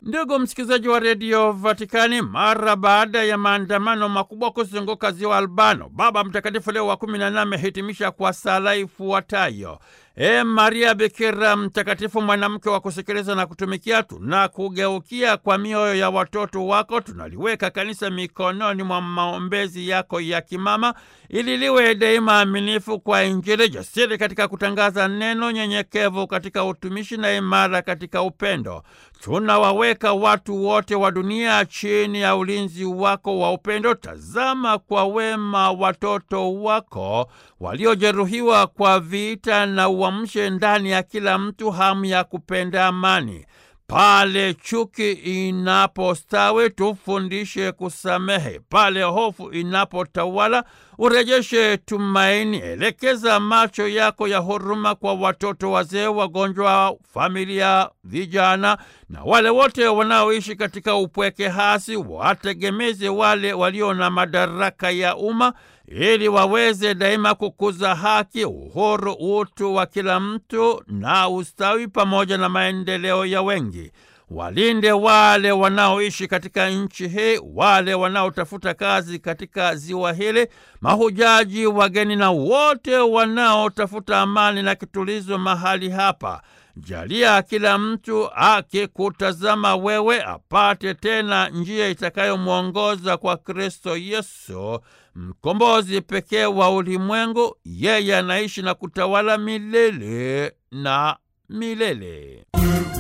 Ndugu msikilizaji wa redio Vatikani, mara baada ya maandamano makubwa kuzunguka ziwa Albano, Baba Mtakatifu Leo wa kumi na nane amehitimisha kwa sala ifuatayo: E Maria Bikira mtakatifu, mwanamke wa kusikiliza na kutumikia, tunakugeukia kwa mioyo ya watoto wako. Tunaliweka kanisa mikononi mwa maombezi yako ya kimama, ili liwe daima aminifu kwa Injili, jasiri katika kutangaza neno, nyenyekevu katika utumishi na imara katika upendo. Tunawaweka watu wote wa dunia chini ya ulinzi wako wa upendo. Tazama kwa wema watoto wako waliojeruhiwa kwa vita, na uamshe ndani ya kila mtu hamu ya kupenda amani. Pale chuki inapostawi, tufundishe kusamehe. Pale hofu inapotawala, urejeshe tumaini. Elekeza macho yako ya huruma kwa watoto, wazee, wagonjwa, familia, vijana na wale wote wanaoishi katika upweke hasi. Wategemeze wale walio na madaraka ya umma ili waweze daima kukuza haki, uhuru, utu wa kila mtu na ustawi pamoja na maendeleo ya wengi. Walinde wale wanaoishi katika nchi hii, wale wanaotafuta kazi katika ziwa hili, mahujaji, wageni na wote wanaotafuta amani na kitulizo mahali hapa. Jalia kila mtu akikutazama wewe apate tena njia itakayomwongoza kwa Kristo Yesu, mkombozi pekee wa ulimwengu. Yeye anaishi na kutawala milele na milele.